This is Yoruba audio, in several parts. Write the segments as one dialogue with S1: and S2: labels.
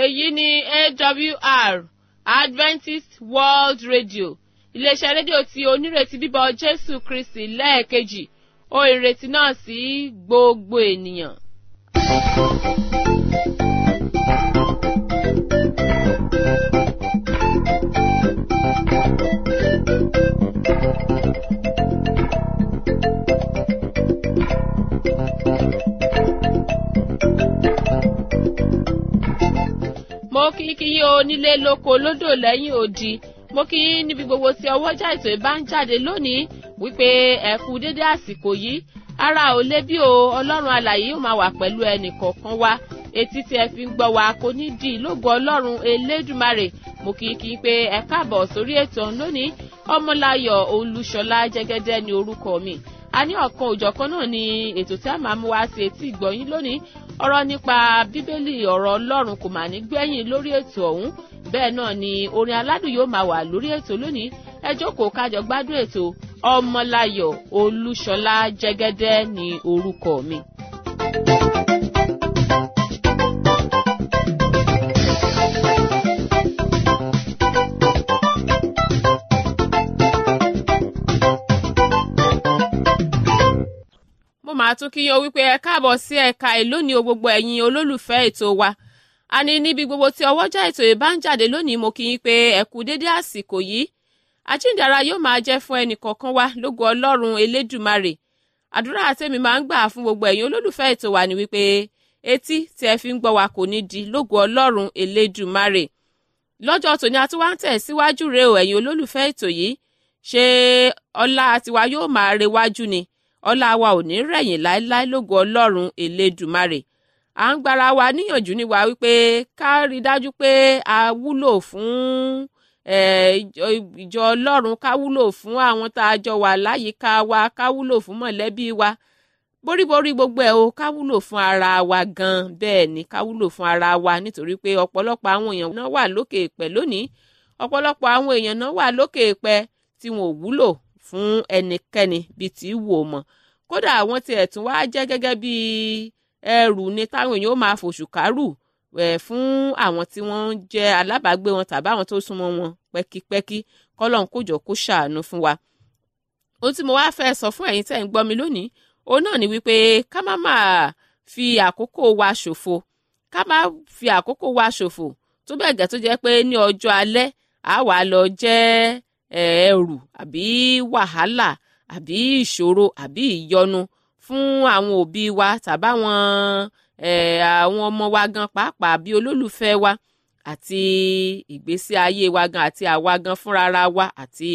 S1: èyí ni awr adventist world radio iléeṣẹ́ rédíò tí onírètí bíbọ̀ jésù kristi lẹ́ẹ̀kejì ó ìrètí náà sí gbogbo ènìyàn. mo kí kí yín onílé lóko lódò lẹ́yìn odi mo kí yín níbi gbogbo tí ọwọ́jà ètò ìbá ń jáde lónìí wípé ẹ kú dédé àsìkò yìí ara ò lé bí o ọlọ́run alàyè yóò máa wà pẹ̀lú ẹnì kọ̀ọ̀kan wa etí tí ẹ fi ń gbọ́ wa kò ní di ìlógo ọlọ́run elédùmarè mo kí kí pé ẹ káàbọ̀ sórí ètò lónìí ọmọláyọ̀ olúṣọlá jẹ́gẹ́dẹ́ ni orúkọ mi a ní ọ̀kan òjọ̀kan náà ni ètò tí a máa mú wá sí etí ìgbọ̀yìn lónìí ọ̀rọ̀ nípa bíbélì ọ̀rọ̀ ọlọ́run kò mà ní gbẹ̀yìn lórí ètò ọ̀hún bẹ́ẹ̀ náà ni orin aládùn yóò máa wà lórí ètò lónìí ẹ jókòó kájọ gbádùn ètò ọmọláyọ̀ olúṣọlá jẹ́gẹ́dẹ́ ni orúkọ mi. mo máa tún kí yín o wípé ẹ káàbọ̀ sí ẹ̀ka ìlónìí o gbogbo ẹ̀yin olólùfẹ́ ètò wa a ní níbi gbogbo tí ọwọ́jà ètò yìí bá ń jáde lónìí mo kí yín pé ẹ kú dédé àsìkò yìí àjíǹdàrà yóò máa jẹ́ fún ẹnì kọ̀ọ̀kan wa lógo ọlọ́run elédùmarè àdúrà àtẹ̀mí máa ń gbà fún gbogbo ẹ̀yin olólùfẹ́ ètò wa ni wípé etí tí ẹ fi ń gbọ́ wa kò ní di lógo ọlọ́run elédùmarè lọ́jọ́ tòní a tún wá ń tẹ̀ síwájú rẹ o ẹ̀yin olólùfẹ́ ètò yìí ṣé ọlá tiwa yóò máa rewájú ni ọlá wa ò ní rẹ̀yìn láéláé lógo ọlọ́run elédùmarè à ń gbára wa níyànjú ní wa wípé ká rí dájú pé a wúlò fún ìjọ ọlọ́run ká wúlò fún àwọn tá a jọ wà láyìíká wa ká wúlò fún mọ̀lẹ́bí wa boríborí gbogbo ẹ̀ o ká wúlò fún ara wa gan bẹ́ẹ̀ ni ká wúlò fún ara wa nítorí pé ọ̀pọ̀lọpọ̀ àwọn èèyàn náà wà lókè èpẹ̀ lónìí ọ̀pọ̀lọpọ̀ àwọn èèyàn náà wà lókè èpẹ̀ tí wọn ò wúlò fún ẹnikẹ́ni bíi tí wò mọ̀ kódà àwọn tiẹ̀ tún wá jẹ́ gẹ́gẹ́ bíi ẹrù ni táwọn èèyàn ó máa fòṣù kárù ẹ̀ fún àwọn tí wọ́n ń jẹ́ alábàágbé wọn tàbí àwọn tó súnmọ́ wọn pẹ́kípẹ́kí kọ́lọ́n kójọ kó ṣàánú fún wa. ohun tí mo wá fẹ́ sọ fún ẹ̀yin tẹ́ ń gbọ́ mi lónìí òun náà ni wípé ká má máa fi àkókò wa ṣòfò ká má fi àkókò wa ṣòfò tó bẹ́ẹ̀ gẹ́ tó jẹ́ pé ní ọjọ́ alẹ́ àá wà lọ jẹ́ ẹrù àbí wàhálà àbí ìṣòro àbí ìyọnu fún àwọn òbí wa tàbáwọn àwọn ọmọ wa gan pàápàá bí olólùfẹ́ wa àti ìgbésí ayé wa gan àti àwa gan fúnra wa àti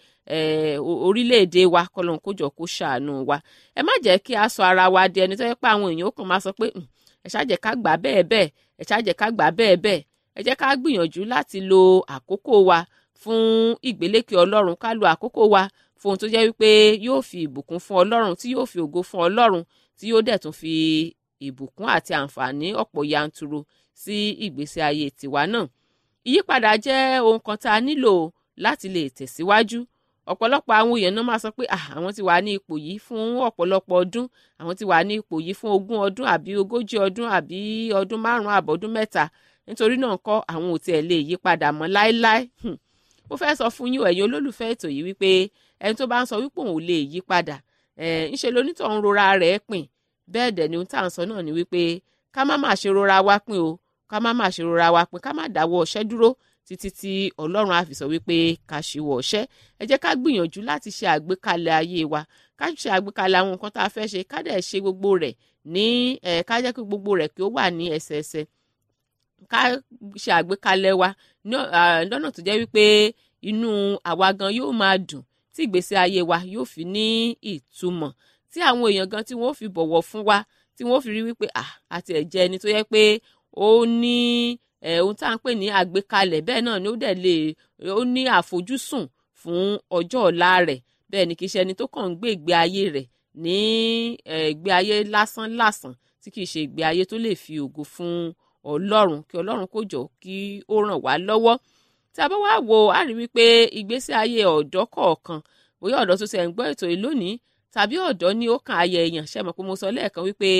S1: orílẹ̀-èdè wa kọlọ́n kójọ kó ṣàánú wa ẹ má jẹ́ kí a sọ ara wa di ẹni tó yẹ pé àwọn èèyàn ó kàn máa sọ pé ẹ ṣáàjẹ́ ká gbà bẹ́ẹ̀ bẹ́ẹ̀ ẹ ṣáàjẹ́ ká gbà bẹ́ẹ̀ bẹ́ẹ̀ ẹ jẹ́ ká gbìyànjú láti lo àkókò wa fún ìgbélékè ọlọ́run ká lo àkókò wa fún ohun tó jẹ́ wípé yóò fi ìbùkún fún ọlọ́run tí yóò fi ògo fún ọlọ́run tí yóò dẹ̀ tún fi ìbùkún àti àǹfààní ọ̀pọ̀ yanturu sí ìgbésí ayé tiwa náà. ìyípadà jẹ́ ohun kan tá a nílò láti lè tẹ̀síwájú ọ̀pọ̀lọpọ̀ àwọn èèyàn náà máa sọ pé àwọn ti wà ní ipò yìí fún ọ̀pọ̀lọpọ̀ ọdún àwọn ti wà ní ipò yìí fún ogún ọdún àbí ogójì ọdún àbí ọdún márùn-ún àbọ̀dún mẹ́ta nítorí náà kọ́ àwọn ò tiẹ̀ lè yí padà mọ́ láéláé mo fẹ́ sọ fún yín ẹ̀yin olólùfẹ́ ètò yìí wípé ẹni tó bá ń sọ wípé òun ò lè yí padà ńṣe lonítọ̀ ń rora rẹ̀ pin bẹ́ẹ̀ dẹ̀ ni ohun tá à ń sọ náà ni wípé ká má má ṣe rora wá pin o ká má má ṣe rora wá pin ká má dáwọ́ ọ̀ṣẹ́ dúró títí tí ọlọ́run á fi sọ wípé ká ṣíwọ́ ọ̀ṣẹ́ ẹ jẹ́ ká gbìyànjú láti ṣe àgbékalẹ̀ ayé wa ká ṣe àgbékalẹ̀ àwọn nǹkan tá a fẹ́ ṣe ká dẹ̀ ṣe gbogbo rẹ̀ ní ká jẹ́ kí gbogbo rẹ̀ kí ó wà ní ẹsẹẹsẹ ká ṣe àgbékalẹ̀ wa lọ́nà tó jẹ́ wípé inú àwa gan yóò máa dùn tí ìgbésí ayé wa yóò fi ní ìtumọ̀ tí àwọn èèyàn gan tí wọ́n fi bọ̀wọ̀ fún wa tí wọ́n fi rí wípé àti ẹ̀jẹ̀ ẹni tó yẹ pé ó ní ohun tá à ń pè ní àgbékalẹ̀ bẹ́ẹ̀ náà ni ó dẹ̀ lè ó ní àfojúsùn fún ọjọ́ ọ̀la rẹ̀ bẹ́ẹ̀ ni kì í ṣe ẹni tó kàn ń gbé ìgbé ayé rẹ̀ ní ìgbé ayé lásán lásán tí kì í ṣe ìgbé ayé tó lè fi ògo fún ọlọ́run kí ọlọ́run kó jọ kí ó ràn wá lọ́wọ́ tí a bá wá wo a rí wípé ìgbésí ayé ọ̀dọ́ kọ̀ọ̀kan bóyá ọ̀dọ́ tó ti ẹ̀ ń gbọ́ ètò yìí lónìí tàbí ọ̀dọ́ ní ó kàn ayẹ èèyàn ṣe mọ̀ pé mo sọ lẹ́ẹ̀kan wípé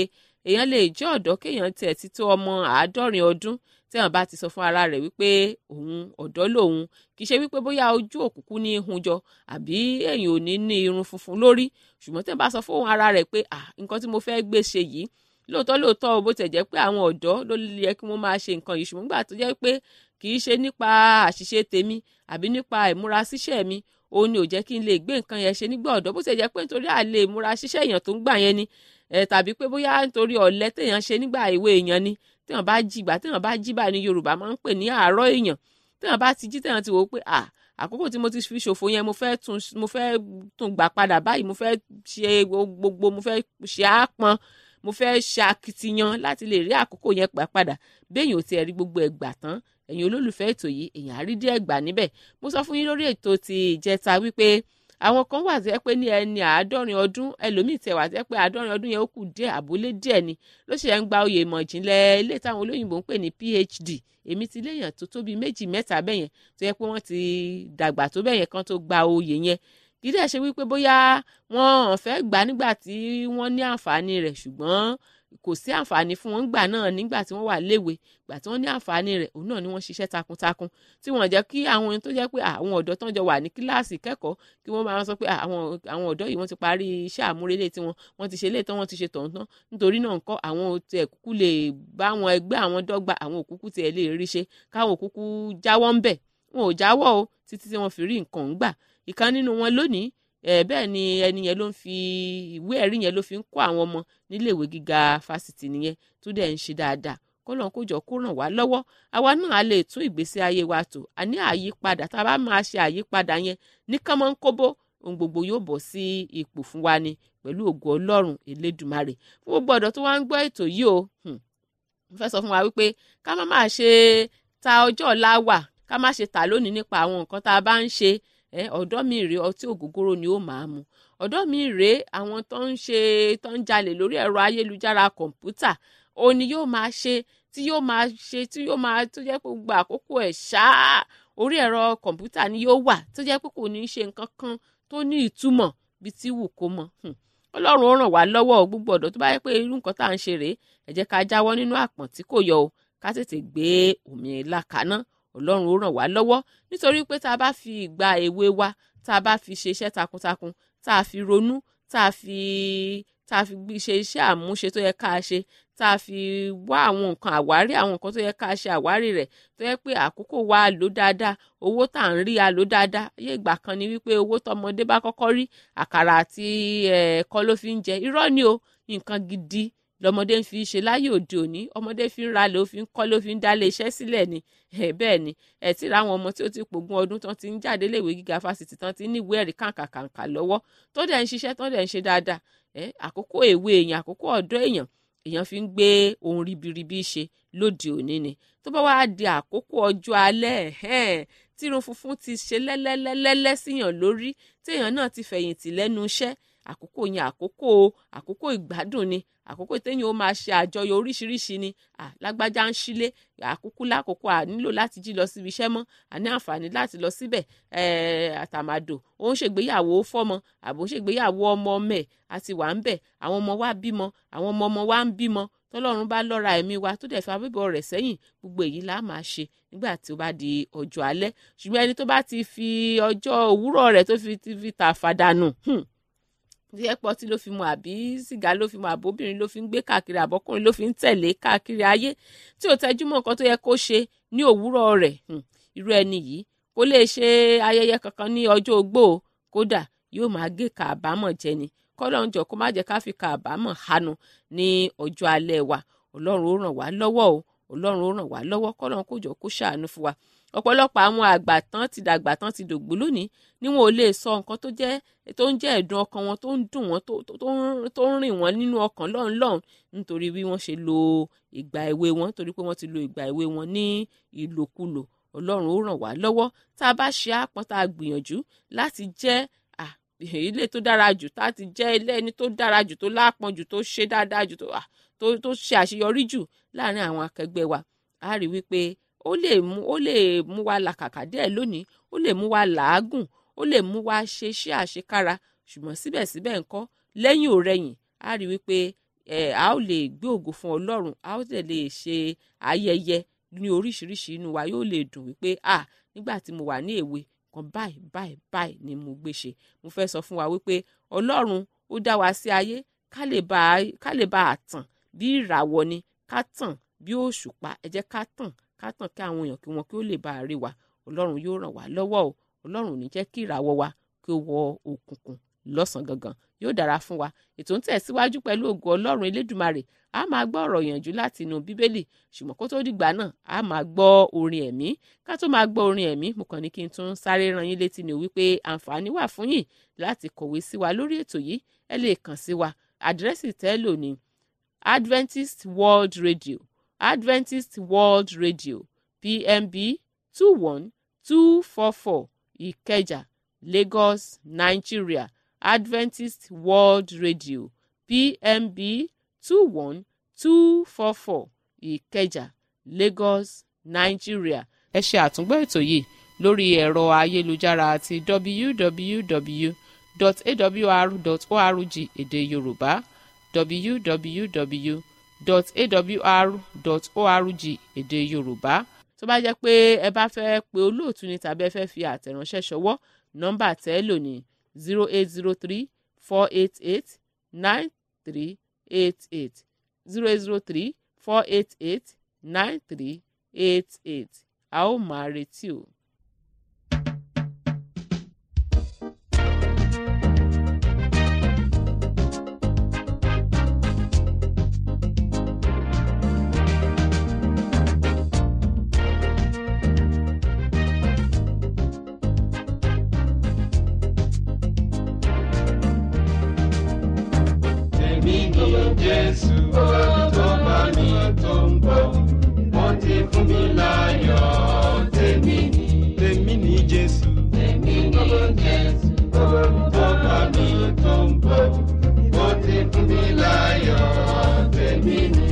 S1: èèyàn lè jẹ́ ọ̀dọ́ kéèyàn tiẹ̀ ti tó ọmọ àádọ́rin ọdún téèyàn bá ti sọ fún ara rẹ̀ wípé òun ọ̀dọ́ lòun kì í ṣe wípé bóyá ojú òkùnkùn ní hun jọ àbí èèyàn ò ní ní irun funfun lórí ṣùgbọ́n téèyàn bá sọ fún ara rẹ̀ pé ah nǹkan tí mo fẹ́ gbé ṣe yìí lóòótọ́ lóòótọ́ bó tẹ̀ jẹ́ pé àwọn ọ̀dọ́ ló yẹ kí wọ́n máa ṣe nǹkan yìí ṣùgbọ́n gbà tó jẹ́ pé kì í ṣe nípa àṣìṣe tèmi àbí nípa ìmúra síṣẹ́ mi òun ni ò jẹ́ kí n lè gbé nǹkan yẹn ṣe nígbà ọ̀dọ́ bó tẹ̀ jẹ́ pé nítorí àlè ìmúra síṣẹ́ èèyàn tó ń gbà yẹn ni tàbí pé bóyá nítorí ọ̀lẹ téèyàn ṣe nígbà ìwé èèyàn ni téèyàn bá jí ìgbà téèyàn bá jí báyìí ní Yorùbá máa ń pè ní àárọ̀ èèyàn téèyàn bá ti jí téèyàn ti wò ó pé à àkókò tí mo ti fi ṣòfò yẹn mo fẹ́ tún mo fẹ́ tún gbà padà báyìí mo fẹ́ ṣe gbogbo mo fẹ́ ṣe àápọn mo fẹ́ ṣe akitiyan láti lè rí àkókò yẹn gbà padà béèyàn ò tiẹ̀ rí gbogbo ẹ̀ gbà tán ẹ̀yin olólùfẹ́ ètò yìí èèyàn á rí díẹ̀ gbà níbẹ̀ mo sọ fún yín lórí ètò ti ìjẹta wípé àwọn kan wà tó yẹ pé ní ẹni àádọ́rin ọdún ẹlòmíì tẹ̀ wà tó yẹ pé àádọ́rin ọdún yẹn ó kù díẹ̀ àbólé díẹ̀ ni ló ṣe ń gba oyè ìmọ̀ ìjìnlẹ̀ ilé táwọn olóyìnbó ń pè ní PhD èmi ti léèyàn tó tóbi méjì mẹ́ta bẹ́yẹn tó yẹ pé wọ́n ti dàgbà tó bẹ́yẹn kan tó gba oyè yẹn kì í dẹ̀ ṣe wípé bóyá wọ́n fẹ́ gbà nígbà tí wọ́n ní àǹfààní rẹ̀ ṣùgbọ́n kò sí àǹfààní fún wọn gbà náà nígbà tí wọ́n wà léwe gbà tí wọ́n ní àǹfààní rẹ̀ òun náà ni wọ́n ṣiṣẹ́ takuntakun tí wọ́n jẹ́ kí àwọn ohun tó jẹ́ pé àwọn ọ̀dọ́ tán jọ wà ní kíláàsì kẹ́kọ̀ọ́ kí wọ́n máa sọ pé àwọn àwọn ọ̀dọ́ yìí wọ́n ti parí iṣẹ́ àmúrelé tiwọn wọ́n ti ṣe lé tán wọ́n ti ṣe tọ̀hún tán nítorí náà ńkọ́ àwọn tiẹ̀ kúkú lè bá àwọn ẹgbẹ́ àwọn dọ́gba àwọn òkúkú tiẹ̀ lè rí ṣe káwọn òkúkú jáwọ́ ń bẹ̀ wọn ò jáwọ́ o títí tí wọ́n fi rí nǹkan ń gbà ìkan nínú wọn lónìí ẹ bẹ́ẹ̀ ni ẹni yẹn ló ń fi ìwé ẹ̀rí yẹn ló fi ń kọ́ àwọn ọmọ níléèwé gíga fásitì nìyẹn tó dẹ̀ ń ṣe dáadáa kọ́lọ́n kó jọ kó ràn wá lọ́wọ́ àwa náà á lè tún ìgbésí ayé wa tò a ní àyípadà tá a bá máa ṣe àyípadà yẹn ní kánmọ́ ń kóbó ohun gbogbo yóò bọ̀ sí ipò fún wa ni pẹ̀lú ògo ọlọ́run elédùmarè fún gbogbo ọ̀dọ́ tó wá ń gbọ́ ètò yìí o mo fẹ́ sọ fún wa wípé ká má máa ṣe ta ọjọ́ ọ̀la wà ká má ṣe tà lónìí nípa àwọn nǹkan tá a bá ń ṣe ọ̀dọ́ mi rèé ọtí ògógóró ni ó máa mu ọ̀dọ́ mi rèé àwọn tó ń ṣe tó ń jalè lórí ẹ̀rọ ayélujára kọ̀ǹpútà ó ní yóò máa ṣe tí yóò máa ṣe tí yóò máa tó jẹ́ pé gbogbo àkókò ẹ̀ ṣáá orí ẹ̀rọ kọ̀ǹpútà ni yóò wà tó jẹ́ pé kò ní í ṣe nǹkan kan tó ní ìtumọ̀ bí tí wù kó mọ̀ ọlọ́run ó ràn wá lọ́wọ́ gbogbo ọ̀dọ́ tó bá yẹ pé irú nǹkan tá à ń ṣe rèé ẹ jẹ́ ká jáwọ́ nínú àpọ̀n tí kò yọ o ká tètè gbé òmìnira kaná ọlọ́run ó ràn wá lọ́wọ́ nítorí pé tá a bá fi ìgbà èwe wa tá a bá fi ṣe iṣẹ́ takuntakun tá a fi ronú tá a fi tá a fi ṣe iṣẹ́ àmúṣe tó yẹ ká a ṣe tá a fi wá àwọn nǹkan àwárí àwọn nǹkan tó yẹ ká a ṣe àwárí rẹ̀ tó yẹ pé àkókò wa lò dáadáa owó tá à ń rí a lò dáadáa ayé ìgbà kan ni wípé owó tọmọdé bá kọ́kọ́ rí àkàrà àti ẹ̀kọ́ ló fi ń jẹ irọ́ ni o nǹkan gidi lọmọdé ń fi ṣe láyé òde òní ọmọdé fi ń ralẹ̀ ó fi ń kọ́ ló fi ń dálé iṣẹ́ sílẹ̀ ni bẹ́ẹ̀ ni ẹ̀ tí ra àwọn ọmọ tí ó ti pògùn ọdún tán ti ń jáde léèwé gíga fásitì tán ti ní ìwé ẹ̀rí kàǹkàǹkà lọ́wọ́ tó dẹ̀ ń ṣiṣẹ́ tó dẹ̀ ń ṣe dáadáa àkókò èwe èèyàn àkókò ọ̀dọ́ èèyàn èèyàn fi ń gbé ohun ribiribi ṣe lóde òní ni tó bá wàá di àkókò ọjọ́ alẹ́ tírun funfun ti ṣe lẹ́lẹ́lẹ́lẹ́lẹ́ síyàn lórí téèyàn náà ti fẹ̀yìntì lẹ́nu iṣẹ́ àkókò yẹn àkókò àkókò ìgbádùn ni àkókò téèyàn ó máa ṣe àjọyọ̀ oríṣiríṣi ni lágbájá ń sílé àkókò lákòókò à nílò láti jí lọ síbi iṣẹ́ mọ́ à ní àǹfààní láti lọ síbẹ̀ àtàmàdò ó ń ṣègbéyàwó fọ́mọ àbò ń ṣègbéyàwó ọmọ ọmọ ẹ̀ àti wà ń bẹ̀ àwọn ọmọ wa bímọ àwọn ọmọ ọmọ wa ń bímọ tọ́lọ́run bá lọ́ra ẹ̀mí wa tó dẹ̀ fi abíbọ̀ rẹ̀ sẹ́yìn gbogbo èyí là máa ṣe nígbà tí ó bá di ọjọ́ alẹ́ ṣùgbọ́n ẹni tó bá ti fi ọjọ́ òwúrọ̀ rẹ̀ tó fi ti fi tà fàdánù díẹ̀ pọ̀ tí ló fi mu àbí sìgá ló fi mu àbóbìnrin ló fi ń gbé káàkiri àbọ́kùnrin ló fi ń tẹ̀lé káàkiri ayé tí ò tẹjú mọ́ nǹkan tó yẹ kó ṣe ní òwúrọ̀ rẹ̀ irú ẹni yìí kó lè ṣe ayẹyẹ kankan ní ọjọ́ ogbó kódà yóò máa gé kàbámọ̀ jẹ ni kọ́lọ́run jọ kó má jẹ́ ká fi kàbámọ̀ hanu ní ọjọ́ alẹ́ wa ọlọ́run ó ràn wá lọ́wọ́ o ọlọ́run ó ràn wá lọ́wọ́ kọ́lọ́run kó jọ kó ṣàánú fún wa ọ̀pọ̀lọpọ̀ àwọn àgbà tán ti dàgbà tán ti dògbò lónìí ni wọn ò lè sọ nǹkan tó jẹ́ tó ń jẹ́ ẹ̀dùn ọkàn wọn tó ń dùn wọn tó ń rìn wọn nínú ọkàn lọ́hùn lọ́hùn nítorí bí wọ́n ṣe lo ìgbà èwe wọn torí pé wọ́n ti lo ìgbà èwe wọn ní ìlòkulò ọlọ́run ó ràn wá lọ́wọ́ tá a bá ṣe àpọ́n tá a gbìyànjú láti jẹ́ ilé tó dára jù tá a ti jẹ́ ilé ẹni tó dára jù tó lápọn jù tó ṣe dáadáa jù tó ṣe àṣeyọrí jù láàrin àwọn akẹgbẹ́ wa a rí wípé ó lè mú ó lè mú wa làkàkà díẹ̀ lónìí ó lè mú wa làágùn ó lè mú wa ṣe iṣẹ́ àṣekára ṣùgbọ́n síbẹ̀síbẹ̀ ńkọ́ lẹ́yìn ò rẹ̀yìn a rí wípé ẹ̀ a ó lè gbé ògo fún ọlọ́run a ó dẹ̀ lè ṣe ayẹyẹ ní oríṣiríṣi inú wa yóò lè dùn wípé ah nígbà tí mo wà ní èwe kan báyìí báyìí báyìí ni mo gbé ṣe mo fẹ́ sọ fún wa wípé ọlọ́run ó dá wa sí ayé ká lè bá ká lè bá a tàn bí ìràwọ̀ ni ká tàn bí òṣùpá ẹ jẹ́ ká tàn ká tàn kí àwọn èèyàn kí wọn kí ó lè bá a rí wa ọlọ́run yóò ràn wá lọ́wọ́ o ọlọ́run ò ní jẹ́ kí ìràwọ̀ wa kí ó wọ òkùnkùn lọ́sàn-án gangan yóò dára fún wa ètò ń tẹ̀síwájú pẹ̀lú ògo ọlọ́run elédùmarè a máa gbọ́ ọ̀rọ̀ ìyànjú láti inú bíbélì ṣùgbọ́n kó tó dìgbà náà a máa gbọ́ orin ẹ̀mí ká tó máa gbọ́ orin ẹ̀mí mo kàn ní kí n tún sáré ran yín létí ni wípé àǹfààní wà fún yín láti kọ̀wé sí wa lórí ètò yìí ẹ lè kàn sí wa àdírẹ́sì tẹ́lò ní Adventist World Radio Adventist World Radio PMB two one two four four Ìkẹjà Lagos Nigeria Adventist World Radio PMB two one two four four Ìkẹjà Lagos Nigeria. ẹ ṣe àtúngbọ́ ètò yìí lórí ẹ̀rọ ayélujára àti www.awr.org èdè Yorùbá www.awr.org èdè Yorùbá tó bá jẹ́ pé ẹ bá fẹ́ pe olóòtú ni tàbí ẹ fẹ́ fi àtẹ̀ránṣẹ́ ṣọwọ́ nọ́mbà tẹ́ lò ní zero eight zero three four eight eight nine three eight eight zero eight zero three four eight eight nine three eight eight a ó máa retí o.
S2: Èmi ni Jésù tó bá mi tó ń bọ̀. Wọ́n ti fún mi láyọ̀. Tèmi ni. Tèmi ni Jésù. Tèmi ni Jésù tó bá mi tó ń bọ̀. Wọ́n ti fún mi láyọ̀. Tèmi ni.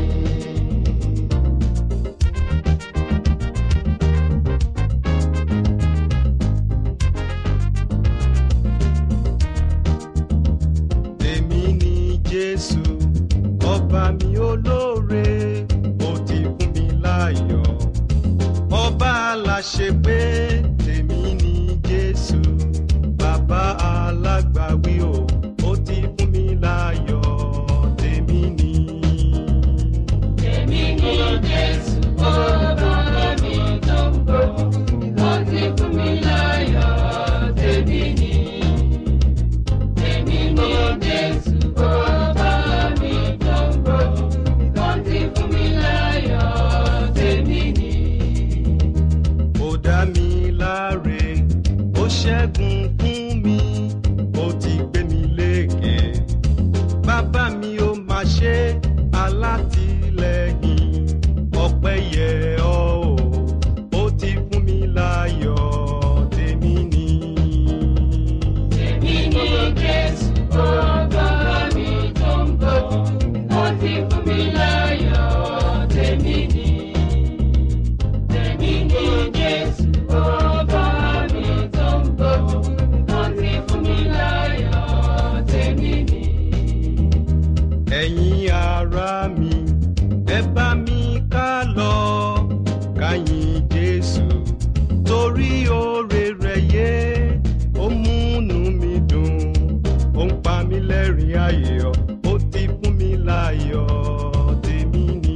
S2: Tèmi ni Jésù, ọba mi olóore, ó ti fún mi láyọ̀. Ọba aláṣepé, tèmi ni Jésù, bàbá alágbàwí o, ó ti fún mi láyọ̀. Tèmi ni.
S3: Èmi ni Jésù, ọba mi tó ń bọ̀, wọ́n ti fún mi láyọ̀, tèmi ni. Èmi ni Jésù, ọba mi tó ń bọ̀, wọ́n ti fún mi láyọ̀, tèmi ni.
S2: ó dá mi láre ó ṣẹ́gun fún mi ó ti gbé mi lékè bàbá mi ó máa ṣe alátìlẹ́yìn ọpẹ́ yẹ ọ́ o ó ti fún mi láyọ̀ tèmi ni.
S3: Èmi ni Jésù, ọba mi tó ń bọ̀, wọ́n ti fún mi láyọ̀, tèmi ni. Èmi ni Jésù, ọba mi tó ń bọ̀, wọ́n ti fún mi láyọ̀, tèmi ni.
S2: ẹ̀yin ará mi ẹ bá mi ká lọ káyìn jésù torí oore rẹ̀ yé ó múnú mi dùn ó ń pa mí lẹ́rìn ayọ̀ ó ti fún mi láyọ̀ tèmi ni.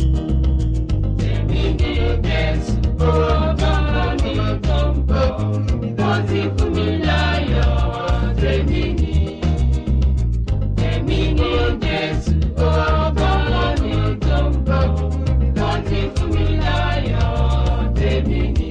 S3: Èmi ni Jésù, ọba mi tó ń bọ̀, wọ́n ti fún mi láyọ̀, tèmi ni. Èmi ni Jésù, ọba mi tó ń bọ̀, wọ́n ti fún mi láyọ̀, tèmi ni.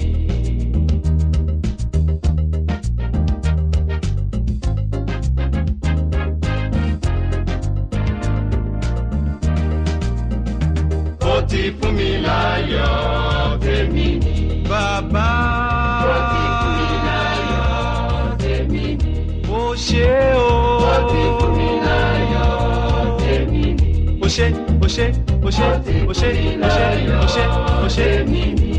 S2: ó ti fún mi láyọ̀ tèmi ni. bàbá
S3: Ó ti fún mi láyọ̀, tèmi ni.
S2: ó ṣe o.
S3: Ó ti fún mi láyọ̀, tèmi ni.
S2: ó ṣe ó ṣe ó ṣe ó ṣe ó ṣe ó ṣe ó ṣe.
S3: tèmi ni.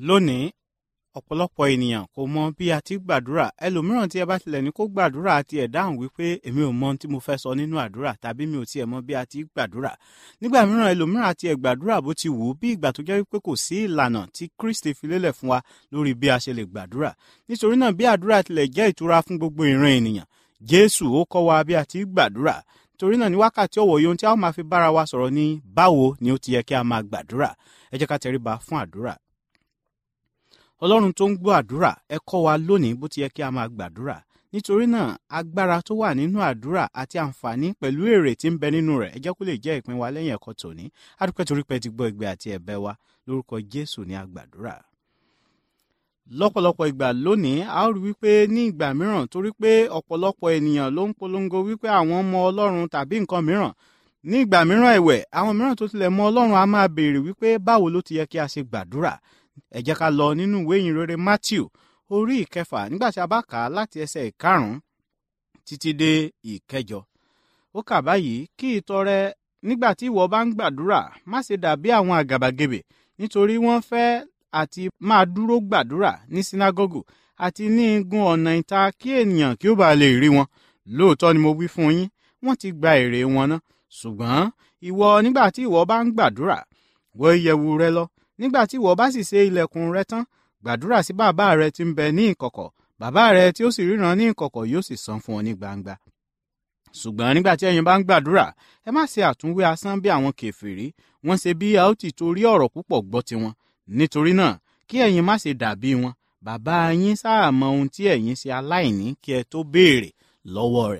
S4: lónìí ọ̀pọ̀lọpọ̀ ènìyàn kò mọ bí a ti gbàdúrà ẹlòmíràn tí ẹ bá tilẹ̀ ní kó gbàdúrà àti ẹ̀ dáhùn wípé èmi ò mọ ohun tí mo fẹ́ sọ nínú àdúrà tàbí mi ò tiẹ̀ mọ bí a ti gbàdúrà nígbà mìíràn ẹlòmíràn àti ẹ̀ gbàdúrà bó ti wù ú bí ìgbà tó jẹ́ wípé kò sí ìlànà tí Kristi fi lélẹ̀ fún wa lórí bí a ṣe lè gbàdúrà nítorí náà bí àdúrà tilẹ̀ jẹ́ ìtura fún gbogbo ìran ènìyàn Jésù ó kọ́ wa bí a ti gbàdúrà torí náà ní wákàtí ọ̀wọ̀ yìí ohun tí a ó máa fi bára wa sọ̀rọ̀ ní báwo ni ó ti yẹ kí a máa gbàdúrà ẹ jẹ́ ká tẹríba fún àdúrà ọlọ́run tó ń gbọ́ àdúrà ẹ kọ́ wa lónìí bó ti yẹ kí a máa gbàdúrà nítorí náà agbára tó wà nínú àdúrà àti àǹfààní pẹ̀lú èrè tí ń bẹ nínú rẹ̀ ẹ jẹ́ kó lè jẹ́ ìpín wa lẹ́yìn ẹ̀kọ́ tòní adúpẹ́ torí pé ti gbọ́ ìgbé àti ẹ̀bẹ̀ wa lórúkọ jésù ní àgbàdúrà lọ́pọ̀lọpọ̀ ìgbà lónìí a ó rí wípé ní ìgbà mìíràn torí pé ọ̀pọ̀lọpọ̀ ènìyàn ló ń polongo wípé àwọn ọmọ ọlọ́run tàbí nǹkan mìíràn ní ìgbà mìíràn ẹ̀wẹ̀ àwọn mìíràn tó tilẹ̀ mọ ọlọ́run a máa béèrè wípé báwo ló ti yẹ kí a ṣe gbàdúrà ẹ jẹ́ ká lọ nínú ìwé ìyìn rere Matthew orí ìkẹfà nígbà tí a bá kà á láti ẹsẹ̀ ìkarùn-ún títí dé ìkẹjọ ó kà báyìí kí ìtọrẹ nígbà tí ìwọ bá ń gbàdúrà má ṣe dàbí àwọn àgàbàgebè nítorí wọ́n fẹ́ àti máa dúró gbàdúrà ní sínágọ́gù àti ní igun ọ̀nà ìta kí ènìyàn kí ó bá lè rí wọn lóòótọ́ ni mo wí fún yín wọ́n ti gba èrè wọn ná ṣùgbọ́n ìwọ nígbà tí ìwọ bá ń gbàdúrà wọ ìyẹ̀wù rẹ lọ nígbà tí ìwọ bá sì ṣe ilẹ̀kùn rẹ tán gbàdúrà sí bàbá rẹ tí ń bẹ ní ìkọ̀kọ̀ bàbá rẹ tí ó sì ríran ní ìkọ̀kọ̀ yóò sì san fún ọ ní gbangba ṣùgbọ́n nígbà tí ẹ̀yin bá ń gbàdúrà ẹ má ṣe àtúnwé asán bí àwọn kèfèrí wọ́n ṣe bí a ó ti torí ọ̀rọ̀ púpọ̀ gbọ́ tiwọn nítorí náà kí ẹ̀yin má ṣe dàbí wọn bàbá yín sáà mọ ohun tí ẹ̀yin ṣe aláìní kí ẹ tó béèrè lọ́wọ́ rẹ̀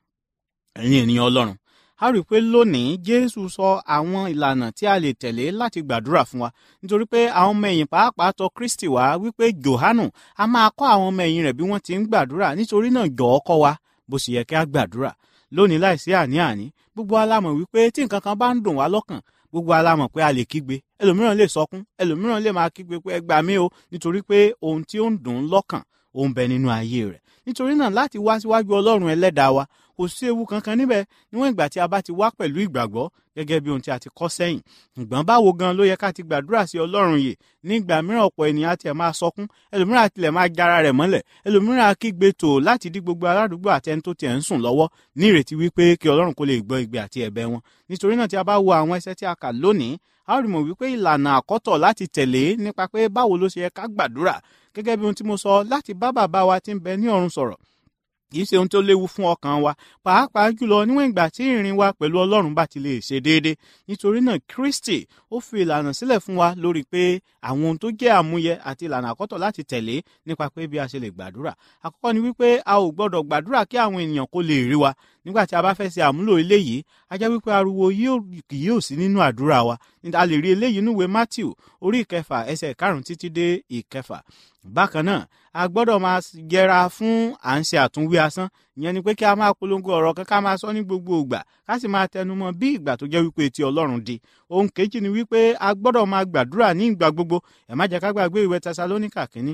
S4: ẹ̀yin ènìyàn ọlọ́run a rí i pé lónìí jésù sọ àwọn ìlànà tí a lè tẹ̀lé láti gbàdúrà fún wa nítorí pé àwọn ọmọ ẹ̀yìn pàápàá tọ̀ kristi wá wípé johanu a máa kọ́ àwọn ọmọ ẹ̀yìn rẹ̀ bí wọ́n ti ń gbàdúrà nítorí náà jọ̀ọ́ kọ́ wa bó sì yẹ kí a gbàdúrà lónìí láìsí àní-àní gbogbo alámọ̀ wípé tí nǹkan kan bá ń dùn wá lọ́kàn gbogbo alámọ̀ pé a lè kígbe ẹlòmíràn lè sọkún ẹlòmíràn lè máa kígbe pé ẹ gbà mí o nítorí pé ohun tí ó ń dùn ún lọ́kàn ó ń bẹ nínú ayé rẹ̀ nítorí náà láti wá síwájú ọlọ́run ẹlẹ́dàá wa kò sí ewu kankan níbẹ̀ níwọ̀n ìgbà tí a bá ti wá pẹ̀lú ìgbàgbọ́ gẹ́gẹ́ bí ohun tí a ti kọ́ sẹ́yìn ṣùgbọ́n báwo gan ló yẹ ká ti gbàdúrà sí ọlọ́run yìí ní ìgbà mìíràn ọ̀pọ̀ ènìyàn àti ẹ̀ máa sọkún ẹlòmíràn àtilẹ̀ máa jára rẹ̀ mọ́lẹ̀ ẹlòmíràn á kígbe tò láti dí gbogbo aládùúgbò àti ẹni tó tiẹ̀ ń sùn lọ́wọ́ ní ìrètí wípé kí ọlọ́run kó lè gbọ́ igbe àti ẹ̀bẹ̀ wọn nítorí náà tí a bá wo àwọn ẹsẹ̀ tí a kà lónìí a ó rí mọ̀ wípé ìlànà àkọ́tọ̀ láti tẹ̀lé nípa pé báwo ló ṣe yẹ ká gbàdúrà gẹ́gẹ́ bí ohun tí mo sọ láti bá bàbá wa tí ń bẹ ní ọ̀run sọ̀rọ̀ kì í ṣe ohun tó léwu fún ọkàn wa pàápàá jùlọ níwọ̀n ìgbà tí ìrìn wa pẹ̀lú ọlọ́run bá ti lè ṣe déédé nítorí náà kristi ó fi ìlànà sílẹ̀ fún wa lórí pé àwọn ohun tó jẹ́ àmúyẹ àti ìlànà àkọ́tọ̀ láti tẹ̀lé nípa pé bí a ṣe lè gbàdúrà àkọ́kọ́ ni wípé a ò gbọ́dọ̀ gbàdúrà kí àwọn ènìyàn kó lè rí wa nígbà tí a bá fẹ́ ṣe àmúlò eléyìí a jẹ́ wípé ariwo kì yóò sí nínú àdúrà wa a lè rí eléyìí níwèé matthew orí ìkẹfà ẹsẹ̀ ìkarùn títí dé ìkẹfà bákan náà a gbọ́dọ̀ máa yẹra fún à ń ṣe àtúnwí asán ìyẹn ni pé kí a máa polongo ọ̀rọ̀ kan ká máa sọ ní gbogbo ìgbà ká sì máa tẹnumọ́ bí ìgbà tó jẹ́ wípé ti ọlọ́run di ohun kejì ni wípé a gbọ́dọ̀ máa gbàdúrà ní ìgbà gbogbo ẹ má jẹ́ ká gbàgbé ìwé tẹsalóníkà kínní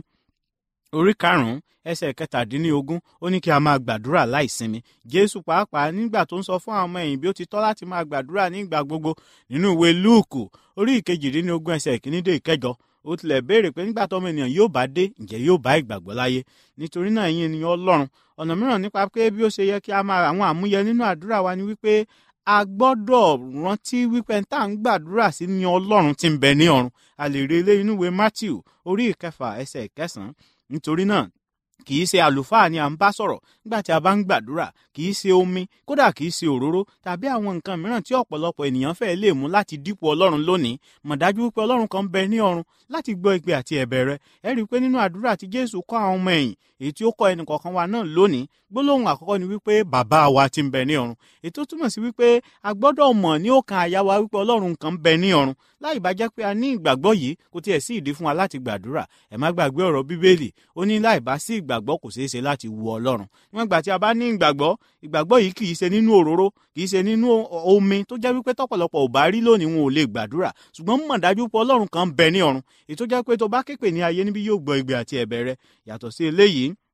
S4: orí karùnún ẹsẹ̀ kẹtàdínlógún ó ní kí a máa gbàdúrà láìsinmi jésù pàápàá nígbà tó ń sọ fún àwọn ọmọ ẹ̀yìn bí ó ti tọ́ láti máa gbàdúrà ní ìgbà gbogbo nínú ìwé lúùkù orí ìkejìdínlógún ẹsẹ̀ ìkíní dé ìkẹjọ ó tilẹ̀ béèrè pé nígbà tọ́mọ ènìyàn yóò bá dé ǹjẹ́ yóò bá ìgbàgbọ́ láyé nítorí náà ẹ̀yin ènìyàn ọlọ́run ọ̀nà mìíràn nípa pé bí ó ṣe yẹ kí a máa àwọn àmúyẹ nínú àdúrà wa ni wípé a gbọ́dọ̀ rántí wípé tá à ń gbàdúrà sí ní ọlọ́run tí ń bẹ ní ọ̀run a lè rí eléyìí nínú ìwé matthew orí ìkẹfà ẹsẹ̀ ìkẹsàn-án nítorí náà kì í ṣe àlùfáà ni à ń bá sọ̀rọ̀ nígbà tí a bá ń gbàdúrà kì í ṣe omi kódà kì í ṣe òróró tàbí àwọn nǹkan mìíràn tí ọ̀pọ̀lọpọ̀ ènìyàn fẹ́ lè mú láti dípò ọlọ́run lónìí mọ̀ dájú wípé ọlọ́run kan ń bẹ ní ọ̀run láti gbọ́ ìpè àti ẹ̀bẹ̀ rẹ ẹ rí i pé nínú àdúrà tí jésù kọ́ àwọn ọmọ ẹ̀yìn èyí tí ó kọ́ ẹnì kọ̀ọ̀kan wa náà lónìí gbólóhùn àkọ́kọ́ ni wípé bàbá wa ti ń bẹ ní ọ̀run ètò túmọ̀ sí wípé a gbọ́dọ̀ mọ̀ ní ọkàn àyà wa wípé ọlọ́run kan ń bẹ ní ọ̀run láì bá jẹ́ pé a ní ìgbàgbọ́ yìí kò tiẹ̀ sí ìdí fún wa láti gbàdúrà ẹ má gbàgbé ọ̀rọ̀ bíbélì ó ní láì bá sí ìgbàgbọ́ kò ṣeé ṣe láti wu ọlọ́run níwọ̀n ìgbà tí a bá ní ìgbàgbọ́ ìgbàgbọ́ yìí kì í ṣe nínú òróró kì í ṣe nínú omi tó jẹ́ wípé tọ́pọ̀lọpọ̀ ò bá rí lónìí wọn ò lè gbàdúrà ṣùgbọ́n mọ̀ dájú pé ọlọ́run kan ń bẹ ní ọ̀run èyí tó jẹ́ pé tó bá képe ní ayé níbí yóò gbọ́ igbe àti ẹ̀bẹ̀ rẹ yàtọ̀ sí eléyìí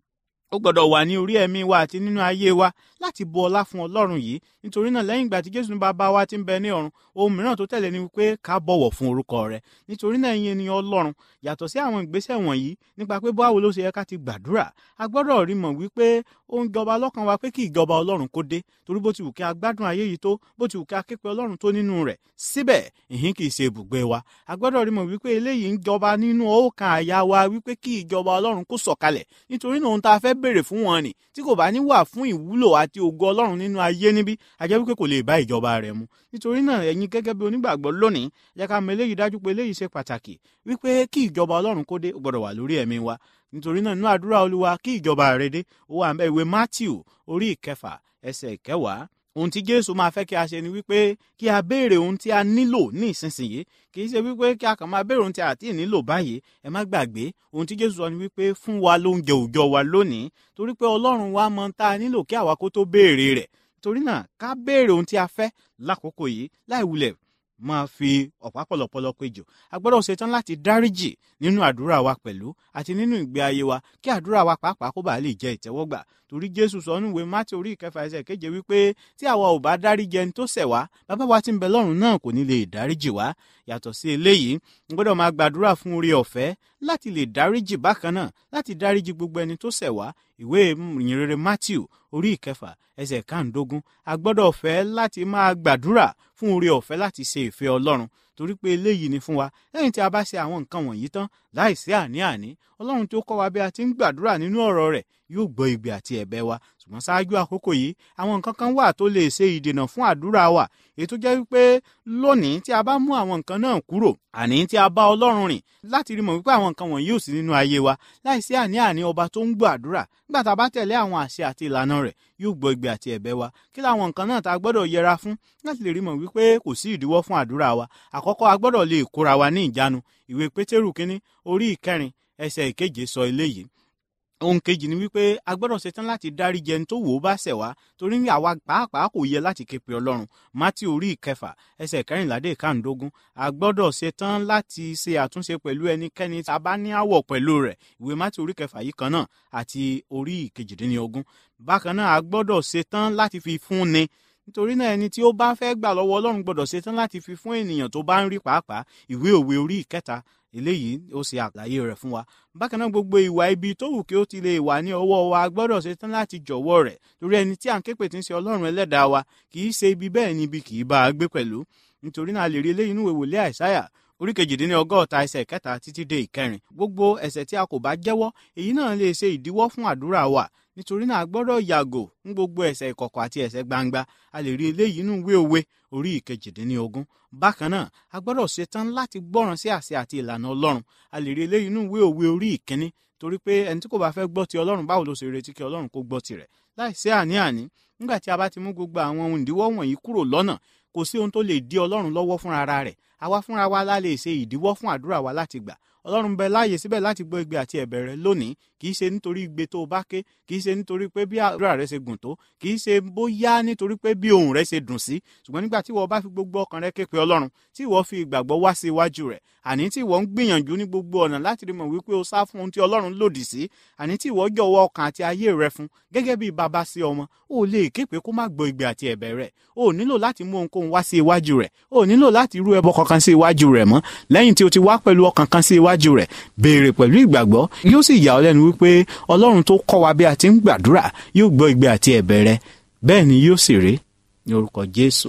S4: ó gbọ́dọ̀ wà ní orí ẹ̀mí wa àti nínú ayé wa láti bu ọlá fún ọlọ́run yìí nítorí náà lẹ́yìn ìgbà tí jésù ní bàbá wa ti ń bẹ ní ọ̀run ohun mìíràn tó tẹ̀lé ni wípé ká bọ̀wọ̀ fún orúkọ rẹ̀ nítorí náà ẹ̀yin ènìyàn ọlọ́run yàtọ̀ sí àwọn ìgbésẹ̀ wọ̀nyí nípa pé báwo ló ṣe yẹ ká ti gbàdúrà a gbọ́dọ̀ rí mọ̀ wípé ó ń jọba lọ́kàn wa pé kí ìjọba ọlọ́run kó dé torí bó ti wù kí a gbádùn ayé yìí tó bó ti wù kí a képe ọlọ́run tó nínú rẹ̀ síbẹ̀ ìhín kì í ṣe ibùgbé wa a gbọ́dọ̀ rí mọ̀ wípé eléyìí ń jọba nínú ọkàn àyà wa wípé kí ìjọba ọlọ́run kó sọ̀kalẹ̀ nítorí náà ohun tá a fẹ́ béèrè fún wọn ni tí kò bá ní wà fún ìwúlò àti ògo ọlọ́run nínú ayé níbí a jẹ́ wípé kò lè bá ìjọba rẹ̀ mu nítorí náà ẹ̀yin gẹ́gẹ́ bí onígbàgbọ́ lónìí jẹ́ ká mọ eléyìí dájú pé eléyìí ṣe pàtàkì wípé kí ìjọba ọlọ́run kó dé ó gbọ́dọ̀ wà lórí ẹ̀mí wa nítorí náà nínú àdúrà olúwa kí ìjọba rẹ̀ dé ó wà ńbẹ̀ ìwé matthew orí ìkẹfà ẹsẹ̀ ìkẹwàá ohun tí jésù máa fẹ́ kí a ṣe ni wípé kí a béèrè ohun tí a nílò ní ìsinsìnyí kì í ṣe wípé kí a kàn máa béèrè ohun tí a ti nílò báyìí ẹ má gbàgbé ohun tí jésù sọ ni wípé fún wa lóúnjẹ òòjọ́ wa lónìí torí pé ọlọ́run wa mọ tá a nílò kí àwa kó tó béèrè rẹ̀ torí náà ká béèrè ohun tí a fẹ́ lákòókò yìí láì wulẹ̀ máa fi ọ̀pá pọ̀lọpọ̀lọ péjọ a gbọ́dọ̀ ṣetán láti dáríjì nínú àdúrà wa pẹ̀lú àti nínú ìgbé ayé wa kí àdúrà wa pàápàá kó bàa lè jẹ́ ìtẹ́wọ́gbà torí jésù sọ nínú ìwé mátí orí ìkẹfà ẹsẹ̀ keje wípé tí àwa ò bá dáríjì ẹni tó ṣẹ̀ wá bàbá wa tí ń bẹ lọ́run náà kò ní lè dáríjì wá yàtọ̀ sí eléyìí n gbọ́dọ̀ máa gbàdúrà fún oore ọ̀fẹ́ láti lè dáríjì bákan náà láti dáríjì gbogbo ẹni tó ṣẹ̀ wá ìwé ìyìnrere matthew orí ìkẹfà ẹsẹ̀ kàndógún a gbọ́dọ̀ fẹ́ láti máa gbàdúrà fún oore ọ̀fẹ́ láti ṣe ìfẹ́ ọlọ́run torí pé eléyìí ni fún wa lẹ́yìn tí a bá ṣe àwọn nǹkan wọ̀nyí tán láìsí àní-àní ọlọ́run tí ó kọ́ wa bí a ti ń gbàdúrà nínú ọ̀rọ̀ rẹ̀ yóò gbọ́ igbe àti ẹ̀bẹ̀ wa ṣùgbọ́n ṣáájú àkókò yìí àwọn nǹkan kan wà tó lè ṣe ìdènà fún àdúrà wa èyí tó jẹ́ wípé lónìí tí a bá mú àwọn nǹkan náà kúrò àní tí a bá ọlọ́run rìn láti rí mọ̀ wípé àwọn nǹkan wọ̀nyí ò sí nínú ayé wa láìsí àní-àní ọba tó ń gbọ́ àdúrà nígbà tá a bá tẹ̀lé àwọn àṣẹ àti ìlànà rẹ̀ yóò gbọ́ igbe àti ẹ̀bẹ̀ wa kí làwọn nǹkan náà tá a gbọ́dọ̀ yẹra fún láti lè rí mọ̀ wípé kò sí ìdíwọ́ fún àdúrà wa àkọ́kọ́ a gbọ́dọ̀ lè kóra wa ní ìjánu ìwé pétérù kínní orí ìkẹrin ẹsẹ̀ ìkeje sọ eléyìí ohun kejì ni wípé a gbọ́dọ̀ ṣetán láti dáríjì ẹni tó wò ó bá ṣẹ̀ wá torí ní àwa pàápàá kò yẹ láti ké pe ọlọ́run mátí orí ìkẹfà ẹsẹ̀ kẹrìnládé ìkàndógún a gbọ́dọ̀ ṣetán láti ṣe àtúnṣe pẹ̀lú ẹnikẹ́ni tá a bá ní àwọ̀ pẹ̀lú rẹ̀ ìwé mátí orí kẹfà yìí kan náà àti orí ìkejìdínlógún bákan náà a gbọ́dọ̀ ṣetán láti fi fún ni nítorí náà ẹni tí ó bá fẹ́ gbà lọ́wọ́ ọlọ́run gbọ́dọ̀ ṣetán láti fi fún ènìyàn tó bá ń rí pàápàá ìwé òwe orí ìkẹta eléyìí ó ṣe àlàyé rẹ̀ fún wa bákan náà gbogbo ìwà ibi tó wù kí ó ti lè wà ní ọwọ́ wa gbọ́dọ̀ ṣetán láti jọ̀wọ́ rẹ̀ torí ẹni tí à ń képe tí ń ṣe ọlọ́run ẹlẹ́dàá wa kì í ṣe ibi bẹ́ẹ̀ ni ibi kì í bá a gbé pẹ̀lú nítorí náà a lè rí eléyìí nínú ìwòlé àìsáyà orí kejìdínlẹ̀ ọgọ́ta ẹsẹ̀ kẹta títí dé ìkẹrin gbogbo ẹ̀ṣẹ̀ tí a kò bá jẹ́wọ́ èyí náà lè ṣe ìdíwọ́ fún àdúrà wa nítorí náà a gbọ́dọ̀ yàgò fún gbogbo ẹ̀ṣẹ̀ ìkọ̀kọ̀ àti ẹ̀ṣẹ̀ gbangba a lè rí eléyìí nínú ìwé òwe orí ìkejìdínlógún bákan náà a gbọ́dọ̀ ṣetán láti gbọ́ràn sí àṣẹ àti ìlànà ọlọ́run a lè rí eléyìí nínú ìwé òwe orí ìkíní torí pé ẹni tí kò bá fẹ́ gbọ́ ti ọlọ́run báwo ló ṣe retí kí ọlọ́run kó gbọ́ tirẹ̀ láìsí àní-àní nígbà tí a bá ti mú gbogbo àwọn ohun ìdíwọ́ wọ̀nyí kúrò lọ́nà kò sí ohun tó lè dí ọlọ́run lọ́wọ́ fúnra rẹ̀ àwa fúnra wa la lè ṣe ìdíwọ́ fún àdúrà wa láti gbà ọlọ́run bẹ láàyè síbẹ̀ láti gbọ́ igbe àti ẹ̀bẹ̀ rẹ lónìí kì í ṣe nítorí igbe tó o bá ké kì í ṣe nítorí pé bí àdúrà rẹ ṣe gùn tó kì í ṣe bóyá nítorí pé bí ohùn rẹ ṣe dùn sí ṣùgbọ́n nígbà tí ìwọ bá fi gbogbo ọkàn rẹ ké pe ọlọ́run tí ìwọ fi ìgbàgbọ́ wá sí iwájú rẹ̀ àní tí ìwọ ń gbìyànjú ní gbogbo ọ̀nà láti rí mọ̀ wípé o sá fún ohun tí ọlọ́run lòdì sí àní tí ìwọ jọ̀wọ́ ọkàn àti ayé rẹ fún gẹ́gẹ́ bí bàbá sí ọmọ o lè ké pé kó má gbọ́ igbe àti ẹ̀bẹ̀ rẹ̀ o nílò láti mú ohunkóhun wá sí iwájú rẹ̀ o nílò láti rú ẹbọ kankan sí iwájú rẹ̀ mọ́ lẹ́yìn tí o ti wá pẹ̀lú ọkàn kan sí iwájú rẹ̀ béèrè pẹ̀lú ìgbàgbọ́ yóò sì yà ọ́ lẹ́nu wípé ọlọ́run tó kọ́ wa bí a ti ń gbàdúrà yóò gbọ́ igbe àti ẹ̀bẹ̀ rẹ bẹ́ẹ̀ ni yóò sì rí ní orúkọ jésù.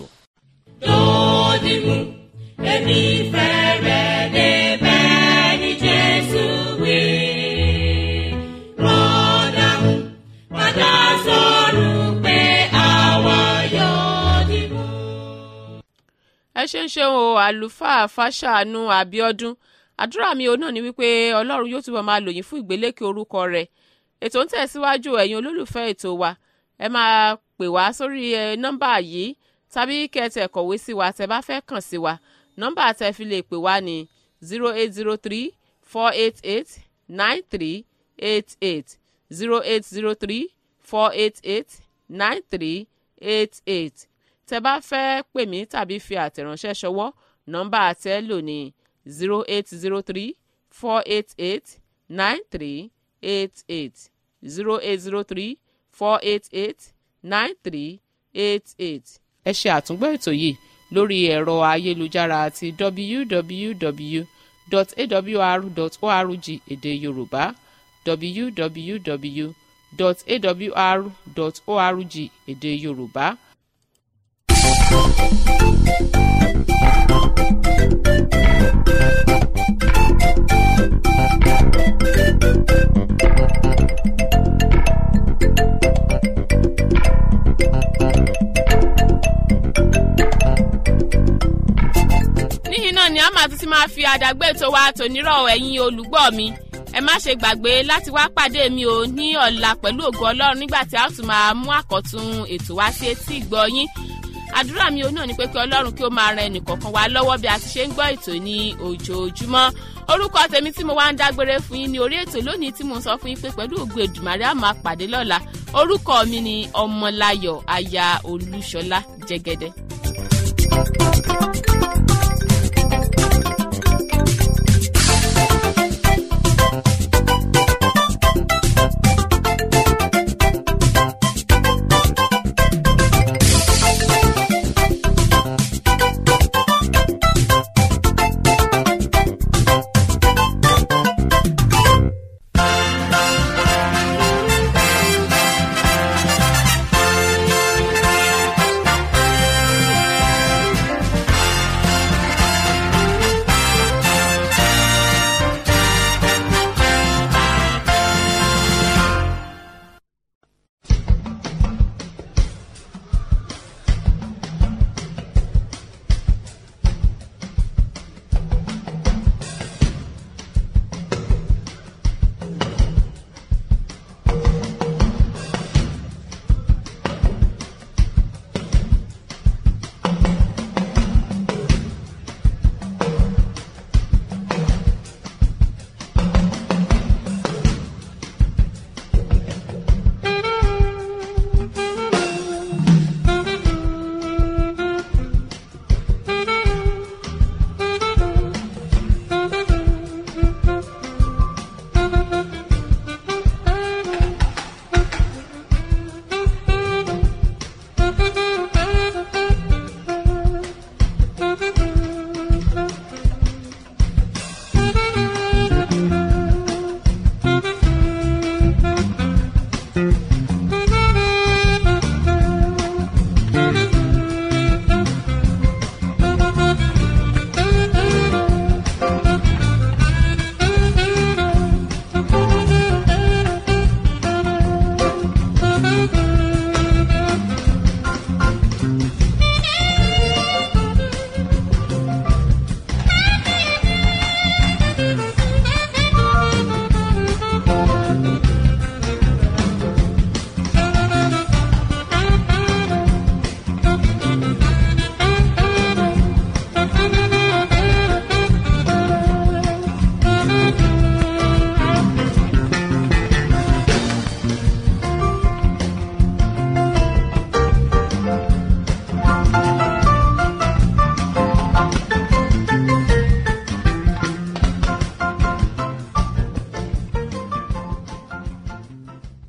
S3: lódìmú èmi fẹ́ rẹ̀ débẹ̀ ní jésù wí. rọ́dàmú padà sọ̀rọ̀ pé àwa yóò dìmú.
S1: ẹ ṣe ń ṣe o àlùfáà fàṣàánú àbíọdún àdúrà mi ò náà ni wípé ọlọ́run yóò túbọ̀ máa lò yín fún ìgbélékè orúkọ rẹ̀ ètò ń tẹ̀síwájú ẹ̀yin olólùfẹ́ ètò wa ẹ máa pè wá sórí ẹ, nọ́mbà yìí tàbí kẹ́tẹ̀ kọ̀wé sí wa tẹ́ bá fẹ́ kàn sí wa nọ́mbà tẹ́ fi lè pè wá ní zero eight zero three four eight eight nine three eight eight zero eight zero three four eight eight nine three eight eight tẹ́ bá fẹ́ pè mí tàbí fi àtẹ̀ránṣẹ́ ṣọwọ́ nọ́mbà tẹ́ lò ní zero eight zero three four eight eight nine three eight eight zero eight zero three four eight eight nine three eight eight. ẹ ṣe àtúngbọ́ ètò yìí lórí ẹ̀rọ ayélujára àti www.awr.org èdè yorùbá www.awr.org èdè yorùbá. níyìn náà ni a máa tún ti máa fi àdàgbé ètò wa tònírọ̀ ẹ̀yin olùgbọ́ mi ẹ má ṣe gbàgbé láti wá pàdé mi ò ní ọ̀la pẹ̀lú ògo ọlọ́run nígbà tí a tún máa mú àkọ́tún ètò wá sí etí ìgbọ́ yín àdúrà mi ò náà ni pé kí ọlọ́run kí ó máa ran ẹnìkọ̀ọ̀kan wa lọ́wọ́ bí a ti ṣe ń gbọ́ ètò ní ojoojúmọ́ orúkọ tèmi tí mo wá ń dágbére fún yín ní orí ètò lónìí tí mo sọ fún yín pé pẹ̀lú ògo Èdùmàrè a máa pàdé lọ́la orúkọ mi ni ọmọláyọ̀ aya olúṣọlá jẹ́gẹ́dẹ́.